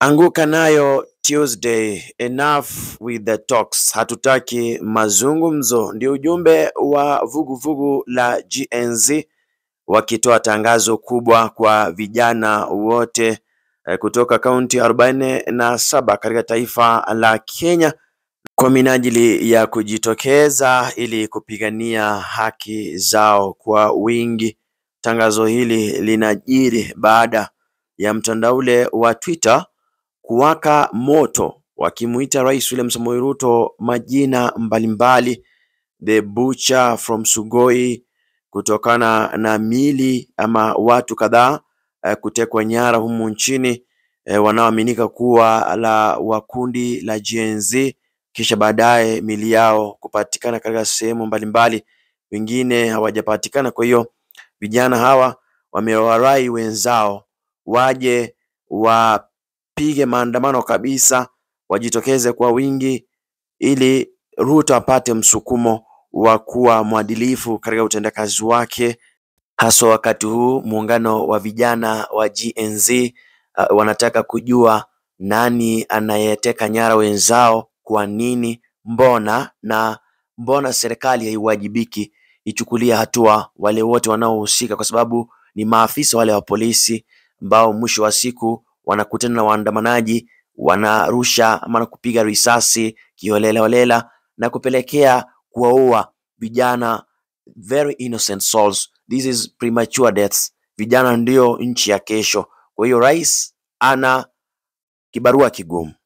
Anguka nayo Tuesday, enough with the talks, hatutaki mazungumzo, ndio ujumbe wa vuguvugu la GNZ wakitoa tangazo kubwa kwa vijana wote eh, kutoka kaunti arobaini na saba katika taifa la Kenya kwa minajili ya kujitokeza ili kupigania haki zao kwa wingi. Tangazo hili linajiri baada ya mtandao ule wa Twitter kuwaka moto wakimuita Rais William Samoei Ruto majina mbalimbali, the butcher from Sugoi, kutokana na mili ama watu kadhaa eh, kutekwa nyara humu nchini eh, wanaoaminika kuwa la wa kundi la Gen Z, kisha baadaye mili yao kupatikana katika sehemu mbalimbali, wengine hawajapatikana. Kwa hiyo vijana hawa wamewarai wenzao waje wapige maandamano kabisa, wajitokeze kwa wingi ili Ruto apate msukumo wa kuwa mwadilifu katika utendakazi wake, haswa wakati huu muungano wa vijana wa GNZ uh, wanataka kujua nani anayeteka nyara wenzao, kwa nini, mbona na mbona serikali haiwajibiki ichukulia hatua wale wote wanaohusika, kwa sababu ni maafisa wale wa polisi ambao mwisho wa siku wanakutana na waandamanaji, wanarusha ama kupiga risasi kiholelaholela na kupelekea kuwaua vijana very innocent souls. This is premature deaths. Vijana ndio nchi ya kesho. Kwa hiyo rais ana kibarua kigumu.